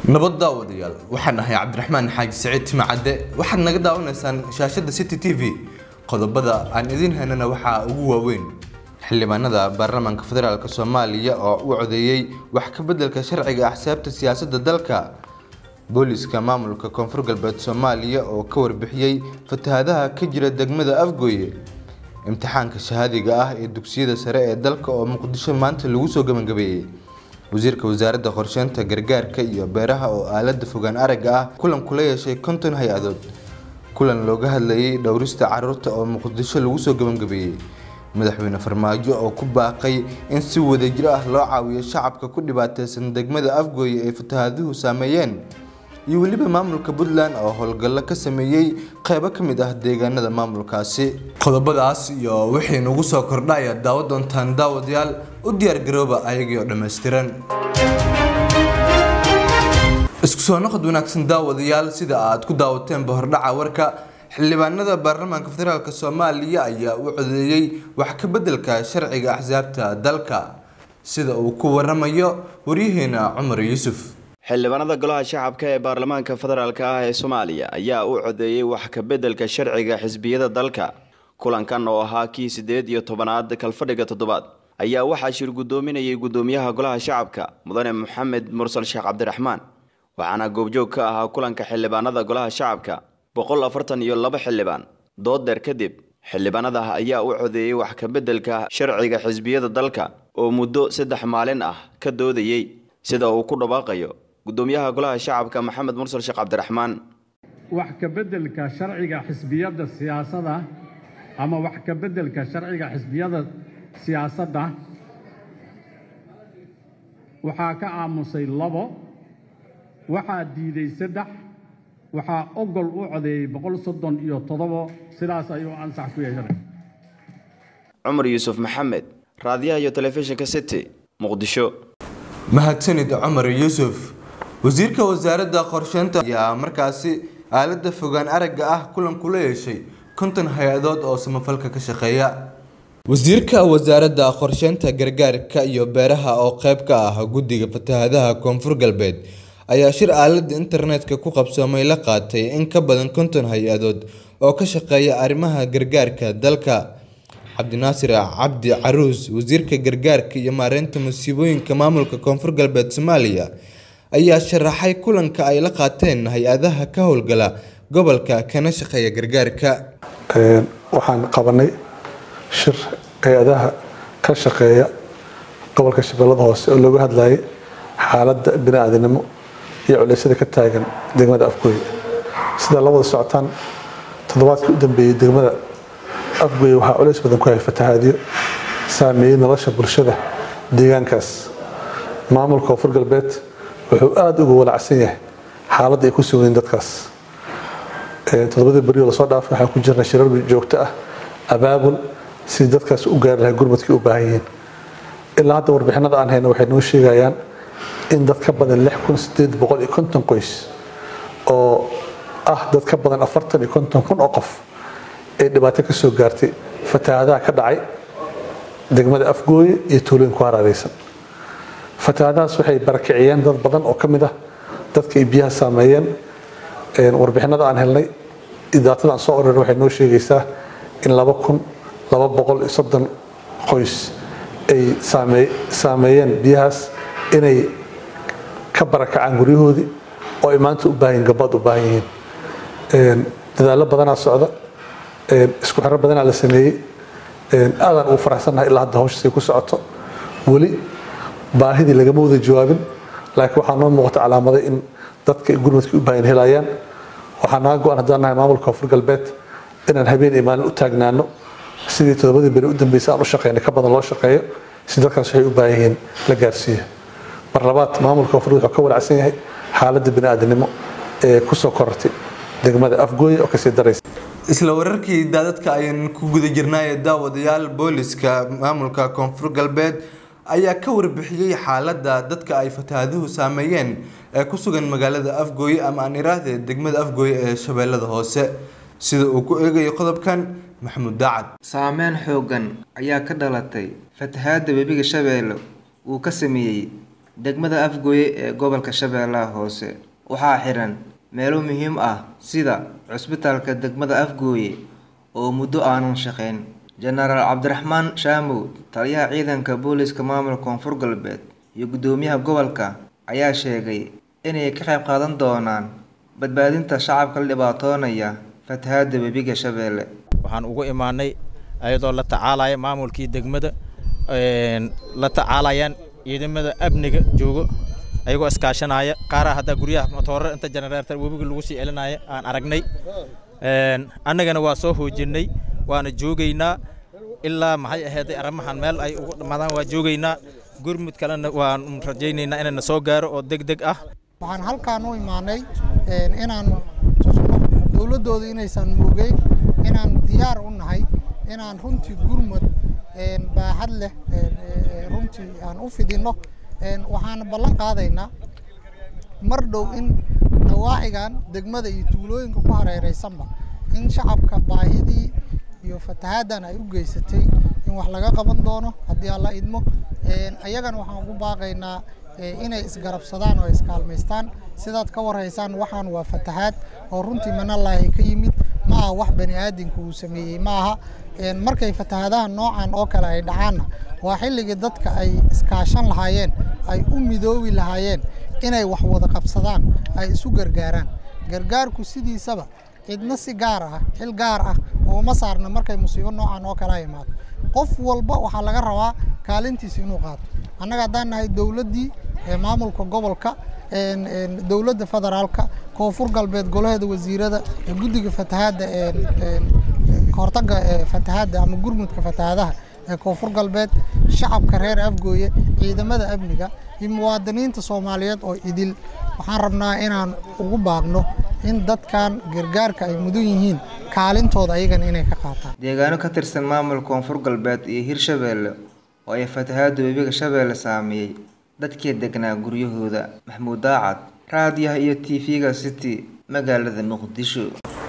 nabad daawadayaal waxaan ahay cabdiraxmaan xaaji saciid timacadde waxaad naga daawanaysaan shaashadda city t v qodobada aan idiin haynana waxaa ugu waaweyn xildhibaanada baarlamaanka federaalk soomaaliya oo u codeeyey wax ka beddelka sharciga axsaabta siyaasadda dalka booliska maamulka koonfur galbeed soomaaliya oo ka warbixiyey fatahadaha ka jira degmada afgooye imtixaanka shahaadiga ah ee dugsiyada sare ee dalka oo muqdisho maanta lagu soo gabagabeeyey wasiirka wasaaradda qorsheynta gargaarka iyo beeraha oo aalada fogaan aragga ah kulan kula yeeshay konton hay-adood kulan looga hadlayay dhowrista caruurta oo muqdisho lagu soo gabagabeeyey madaxweyne farmaajo oo ku baaqay in si wadajir ah loo caawiyo shacabka ku dhibaateysan degmada afgooye ay fatahaduhu saameeyeen iyo weliba maamulka puntland oo howlgallo ka sameeyey qeybo ka mid ah deegaanada maamulkaasi qodobadaas iyo wixii nagu soo kordha ayaad daawo doontaan daawadayaal u diyaargarooba ayagii oo dhammaystiran isku soo noqod wanaagsan daawadayaal sida aad ku daawateenba hordhaca warka xildhibaanada baarlamaanka federaalk soomaaliya ayaa u codeeyey wax ka beddelka sharciga axsaabta dalka sida uu ku waramayo waryaheena cumar yuusuf xildhibaanada golaha shacabka ee baarlamaanka federaalk ah ee soomaaliya ayaa u codeeyey wax ka beddelka sharciga xisbiyada dalka kulankan oo ahaa kii siddeed iyo tobanaad kalfadhiga toddobaad ayaa waxaa shir guddoominayay guddoomiyaha golaha shacabka mudane maxamed mursal sheekh cabdiraxmaan waxaana goobjoog ka ahaa kulanka xildhibaanada golaha shacabka boqol afartan iyo laba xildhibaan dood dheer kadib xildhibaanada ayaa u codeeyey wax ka beddelka sharciga xisbiyada dalka oo muddo saddex maalin ah ka doodayey sida uu ku dhawaaqayo guddoomiyaha golaha shacabka maxamed mursal sheekh cabdiraxmaan wax ka beddelka sharciga xisbiyadda siyaasadda ama wax ka beddelka sharciga xisbiyada siyaasadda waxaa ka aamusay labo waxaa diiday saddex waxaa ogol u codeeyey boqol soddon iyo toddobo sidaas ayuu ansax ku yeeshanay cumar yuusuf maxamed raadiyaha iyo telefishinka city muqdisho mahadsanid cumar yuusuf wasiirka wasaaradda qorsheynta ayaa markaasi aalada fogaan aragga ah kulan kula yeeshay konton hay-adood oo samafalka ka shaqeeya wasiirka wasaaradda qorsheynta gargaarka iyo beeraha oo qeyb ka ah guddiga fatahadaha koonfur galbeed ayaa shir aalada internetka ku qabsoomay la qaatay in ka badan konton hay-adood oo ka shaqeeya arrimaha gargaarka dalka cabdinaasir cabdi caruus wasiirka gargaarka iyo maareynta musiibooyinka maamulka koonfur galbeed soomaaliya ayaa sharaxay kulanka ay la qaateen hay-adaha ka howlgala gobolka kana shaqeeya gargaarka waxaan qabanay shir hay-adaha ka shaqeeya gobolka shabeellada hoose oo looga hadlayay xaaladda bini-aadinimo iyo culeysyada ka taagan degmada afgooye sidaa la wada socotaan toddobaadkii u dambeeyey degmada afgooye waxaa culeys badan ku hayay fatahaadyo saameeyey nolosha bulshada deegaankaas maamulka koonfur galbeed wuxuu aada uga walacsan yahay xaaladda ay ku sugayiin dadkaas toddobadii berioo lasoo dhaafay waxaan ku jirnay shirar joogto ah abaabul sidii dadkaas u gaari lahay gurmadkii u baahan yihiin ilaa hadda warbixinada aan hayno waxay noo sheegayaan in dad ka badan lix kun sideed boqol iyo konton qoys oo ah dad ka badan afartan iyo konton kun oo qof ay dhibaato ka soo gaartay fatahaadaha ka dhacay degmada afgooye iyo tuulooyin ku haraareysan fatahaadahaas waxay barakiciyeen dad badan oo ka mid ah dadka ay biyaha saameeyeen warbixinada aan helnay idaatada aan soo oreyn waxay noo sheegaysaa in laba kun laba boqol iyo soddon qoys ay saameeyeen biyahaas inay ka barakacaan guryahoodii oo ay maanta u baahan yihin gabaad u baahan yihiin dadaallo badanaa socda isku xiro badanaa la sameeyey aadaan ugu faraxsannahay ilaa hadda hawshaasay ku socoto weli baahidii lagama wada jawaabin laakiin waxaa noo muuqata calaamaday in dadka gurmadkii u baahan helayaan waxaa naga go-an haddaan nahay maamulka koonfur galbeed inaan habeen iyo maalin u taagnaano sidii toddobadii beri u dambeysay aan u shaqeynay ka badan loo shaqeeyo si dadkaas waxay u baahan yihiin la gaarsiiyo mar labaad maamulka koonfur wuxuu ka walacsan yahay xaaladda bini-aadinimo ee kusoo korortay degmada afgooye oo kasii daraysa isla wararkii daadadka ayaan ku guda jirnaaye daawadayaal booliska maamulka koonfur galbeed ayaa ka warbixiyey xaaladda dadka ay fatahaaduhu saameeyeen ee ku sugan magaalada afgooye ama aan iraahde degmada afgooye ee shabeellada hoose sida uu ku eegayo qodobkan maxamuud daacad saameyn xooggan ayaa ka dhalatay fatahaadda webiga shabeelle uu ka sameeyey degmada afgooye ee gobolka shabeellaha hoose waxaa xiran meelo muhiim ah sida cusbitaalka degmada afgooye oo muddo aanan shaqayn jenaraal cabdiraxmaan shaamow taliyaha ciidanka booliska maamulka koonfur galbeed iyo guddoomiyaha gobolka ayaa sheegay inay ka qayb qaadan doonaan badbaadinta shacabka la dhibaatoonaya fatahaada webiga shabeelle waxaan ugu imaanay ayadoo la tacaalaya maamulkii degmada la tacaalayaan ciidamada amniga joogo ayagoo iskaashanaya qaaraha haddaa guryaha matoorada inta jenaraarta webiga lagu sii celinaya aan aragnay annagana waa soo hoojinay waana joogaynaa ilaa maxay ahayday arrimahan meel ay ugu dhammaadaan waa joogaynaa gurmud kalena waan rajaynaynaa inayna soo gaaro oo deg deg ah waxaan halkaan u imaanay inaan tusno dowladdooda inaysan moogeyn inaan diyaar u nahay inaan runtii gurmud baaxad leh runtii aan u fidinno waxaan ballan qaadaynaa mar dhow in nawaacigan degmada iyo tuulooyinka ku hareeraysanba in shacabka baahidii iyo fatahaaddan ay u geysatay in wax laga qaban doono haddii alla idmo ayagana waxaan ugu baaqaynaa inay isgarabsadaan oo iskaalmaystaan sidaad ka warhaysaan waxaan waa fatahaad oo runtii manallaahi ka yimid ma aha wax bani aadamka uu sameeyey ma aha markay fatahaadaha noocan oo kale ay dhacaanna waa xilligii dadka ay iskaashan lahaayeen ay u midoobi lahaayeen inay wax wada qabsadaan ay isu gargaaraan gargaarku sidiisaba cidna si gaar ah xil gaar ah ooma saarna markay musiibo noocan oo kale imaado qof walba waxaa laga rabaa kaalintiisa inuu qaato annaga haddaan nahay dowladdii maamulka gobolka dowladda federaalka koonfur galbeed golaheeda wasiirada guddiga fatahaadda kahortaga fatahaadda ama gurmudka fatahaadaha ee koonfur galbeed shacabka reer afgooye ciidamada amniga iyo muwaadiniinta soomaaliyeed oo idil waxaan rabnaa inaan ugu baaqno in dadkan gargaarka ay mudan yihiin kaalintooda ayagana inay ka qaataan deegaano ka tirsan maamulka koonfur galbeed iyo hirshabeelle oo ay fatahaada webiga shabeelle saameeyey dadkii degnaa guryahooda maxmuud daacad raadiyaha iyo tv-ga city magaalada muqdisho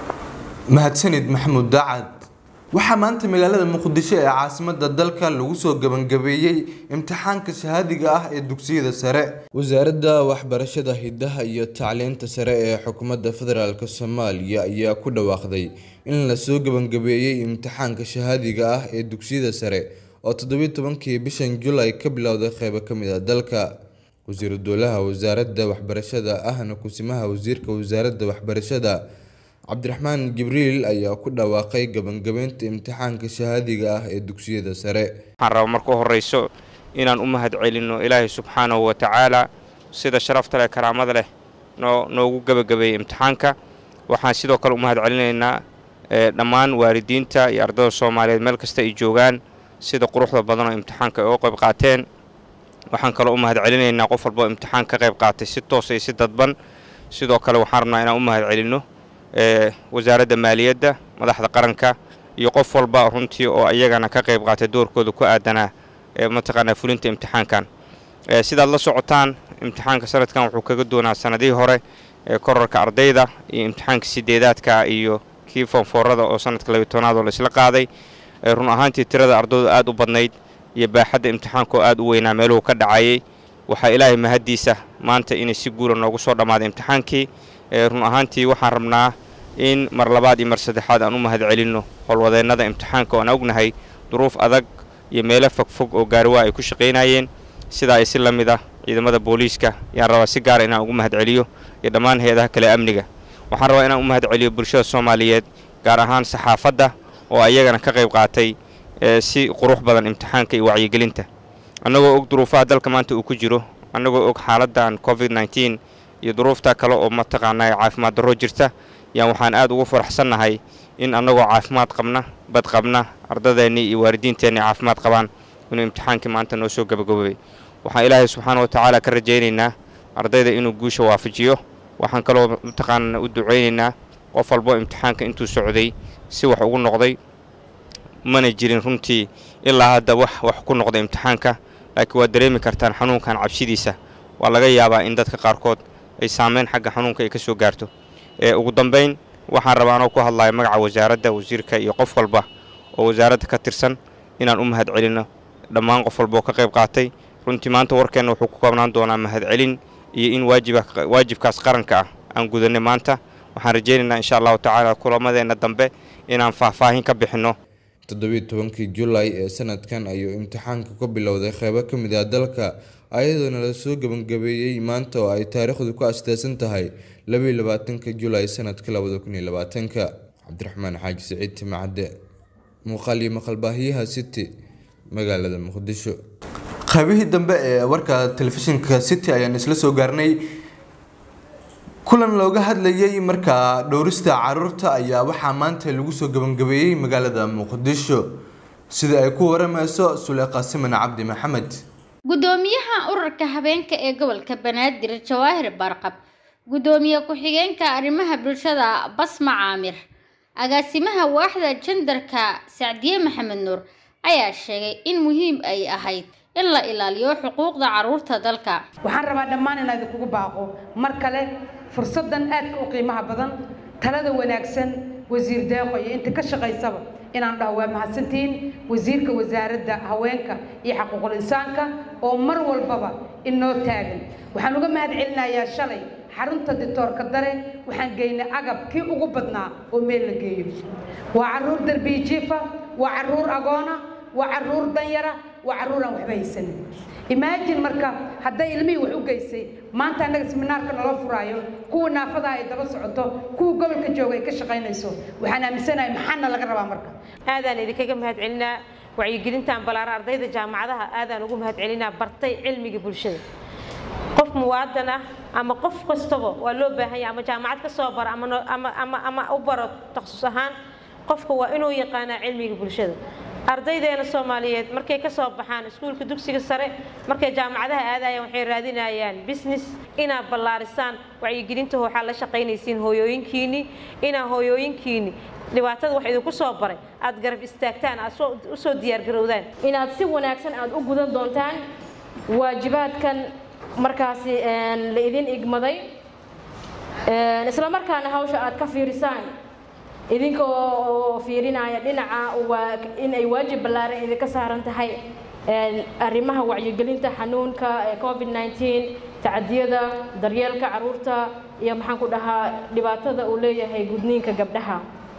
mahadsanid maxamuud daacad waxaa maanta magaalada muqdisho ee caasimada dalka lagu soo gebangabeeyey imtixaanka shahaadiga ah ee dugsiyada sare wasaaradda waxbarashada hidaha iyo tacliinta sare ee xukuumadda federaalk soomaaliya ayaa ku dhawaaqday in lasoo gebangabeeyey imtixaanka shahaadiga ah ee dugsiyada sare oo toddobiyi tobankii bishan julay ka bilowday qeybo ka mid a dalka wasiiru dowlaha wasaaradda waxbarashada ahna kusimaha wasiirka wasaaradda waxbarashada cabdiraxmaan jibriil ayaa ku dhawaaqay gebangabeynta imtixaanka shahaadiga ah ee dugsiyada sare waxaan rabaa marka u horreyso inaan u mahad celinno ilaahay subxaanahu wa tacaala sida sharafta leh karaamada leh noo noogu gebagabeeyey imtixaanka waxaan sidoo kale u mahad celinaynaa dhammaan waalidiinta iyo ardada soomaaliyeed meel kasta ay joogaan sida quruxda badan oo imtixaanka ay uga qayb qaateen waxaan kaloo u mahad celinaynaa qof walboo imtixaan ka qayb qaatay si toosa iyo si dadban sidoo kale waxaan rabnaa inaan u mahad celinno wasaaradda maaliyadda madaxda qaranka iyo qof walba runtii oo iyagana ka qayb qaatay doorkooda ku aadanaa mataqaanaa fulinta imtixaankan sidaad la socotaan imtixaanka sanadkan wuxuu kaga doonaa sanadihii hore korarka ardayda iyo imtixaanka sideedaadka iyo kii foonfoorada oo sanadka labiy tobnaad oo la isla qaaday run ahaantii tirada ardaydu aad u badnayd iyo baaxadda imtixaanka oo aad u weynaa meeluhu ka dhacayay waxaa ilaahay mahaddiisa maanta inay si guula noogu soo dhammaaday imtixaankii run ahaantii waxaan rabnaa in mar labaad iyo mar saddexaad aan u mahad celinno howlwadeennada imtixaanka oan ognahay duruuf adag iyo meelo fogfog oo gaariwaa ay ku shaqaynayeen sidaa ay si la mid ah ciidamada booliiska ayaan rabaa si gaara inaan ugu mahad celiyo iyo dhammaan hay-adaha kale amniga waxaan rabaa inaan u mahad celiyo bulshada soomaaliyeed gaar ahaan saxaafadda oo ayagana ka qayb qaatay si qurux badan imtixaanka iyo wacyigelinta annagoo og duruufaha dalka maanta uu ku jiro annagoo og xaaladdan covid nneteen iyo duruufta kale oo mataqaanaa caafimaad darro jirta yaan waxaan aad ugu faraxsannahay in annagoo caafimaad qabna bad qabna ardadeennii iyo waalidiinteenni caafimaad qabaan inuu imtixaankii maanta noo soo gabagaboobay waxaan ilaahay subxaana wa tacaala ka rajaynaynaa ardayda inuu guusha waafajiyo waxaan kaloo mataqaanaa u ducaynaynaa qof walbo imtixaanka intuu socday si wax ugu noqday mana jirin runtii ilaa hadda wax wax ku noqda imtixaanka laakiin waad dareemi kartaan xanuunkan cabsidiisa waa laga yaabaa in dadka qaarkood ay saameyn xagga xanuunka ay ka soo gaarto ugu dambayn waxaan rabaa anoo ku hadlaya magaca wasaaradda wasiirka iyo qof walba oo wasaaradda ka tirsan inaan u mahad celinno dhammaan qof walba oo ka qayb qaatay runtii maanta warkeenna wuxuu ku koobnaan doonaa mahadcelin iyo in waajibkaas qaranka ah aan gudanay maanta waxaan rajaynaynaa insha allahu tacaala kulamadeenna dambe inaan faahfaahin ka bixinno toddobiiy tobankii julaay ee sanadkan ayuu imtixaanka ka bilowday qeybo ka mid ah dalka ayadoona la soo gebangabeeyey maanta oo ay taariikhdu ku astaasan tahay labaiy labaatanka julaay sanadka labada kun iyo labaatanka cabdiraxmaan xaaji siciid timacadde muuqaal iyo maqalbaahiyaha city magaalada muqdisho qaybihii dambe ee warka telefishinka city ayaan isla soo gaarnay kulan looga hadlayay markaa dhowrista caruurta ayaa waxaa maanta lagu soo gebangabeeyey magaalada muqdisho sida ay ku waramayso suleeqa siman cabdi maxamed gudoomiyaha ururka habeenka ee gobolka banaadir jawaahir barqab gudoomiye ku-xigeenka arrimaha bulshada basma caamir agaasimaha waaxda jandarka sacdiye maxamed nuur ayaa sheegay in muhiim ay ahayd in la ilaaliyo xuquuqda caruurta dalka waxaan rabaa dhammaan inaa idinkugu baaqo mar kale fursaddan aadka u qiimaha badan talada wanaagsan wasiir deeqo iyo inta ka shaqaysaba inaan dhaho waa mahadsantihiin wasiirka wasaaradda haweenka iyo xaquuqul insaanka oo mar walbaba inoo taagan waxaan uga mahad celinayaa shalay xarunta ditoorka dare waxaan geynay agab kii ugu badnaa oo meel la geeyo waa caruur darbiijiifa waa caruur agoona waa caruur danyara waa caruur aan waxba haysanin imaajin marka hadday ilmihii wax u geysay maanta annaga seminaarka nala furaayo kuwa naafadaha ay daba socoto kuwa gobolka jooga ay ka shaqaynayso waxaan aaminsanahay maxaana laga rabaa marka aadaan idinkaga mahad celinaa wacyigelintan balaara ardayda jaamacadaha aadaan ugu mahad celinaa bartay cilmiga bulshada qof muwaadan ah ama qof kastaba waa loo baahan yahay ama jaamacad ka soo bara ama ama ama ama u baro takhasus ahaan qofka waa inuu yaqaanaa cilmiga bulshada ardaydeena soomaaliyeed markay ka soo baxaan iskuulka dugsiga sare markay jaamacadaha aadayaan waxay raadinayaan business inaad ballaarisaan wacyigelinta waxaa la shaqaynaysiin hooyooyinkiinni inaa hooyooyinkiinni dhibaatada wax idinku soo baray aad garab istaagtaan aad u soo diyaargarowdaan inaad si wanaagsan aad u gudan doontaan waajibaadkan markaasi la idin igmaday isla markaana hawsha aad ka fiirisaan idinka oo fiirinaya dhinaca waa in ay waajib ballaaran idinka saaran tahay arrimaha wacyigelinta xanuunka ee covid 19 tacadiyada daryeelka caruurta iyo maxaan ku dhahaa dhibaatada uu leeyahay gudniinka gabdhaha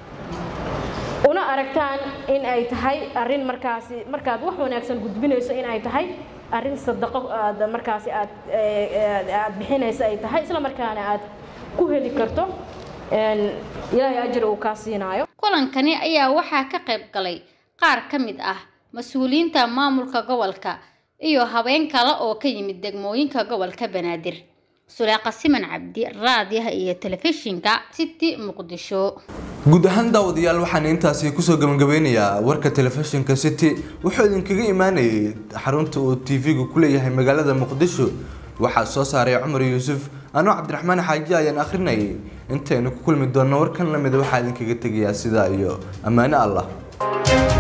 una aragtaan in ay tahay arrin markaasi markaad wax wanaagsan gudbinayso in ay tahay arrin sadaqo aad markaasi aad aad bixinayso ay tahay isla markaana aad ku heli karto ilaahay ajir uu kaa siinaayo kulankani ayaa waxaa ka qayb galay qaar ka mid ah mas-uuliyiinta maamulka gobolka iyo habeen kale oo ka yimid degmooyinka gobolka banaadir suleeqa siman cabdi raadiyaha iyo telefishinka city muqdisho guud ahaan daawadayaal waxaan intaasi kusoo gabagabeynayaa warka telefishinka city wuxuu idinkaga imaanayay xarunta uu tv-gu ku leeyahay magaalada muqdisho waxaa soo saaray cumar yuusuf anoo cabdiraxmaan xaaji ayaan akhrinayay intaynu ku kulmi doonno warkan lamida waxaa idinkaga tegayaa sidaa iyo ammaano allah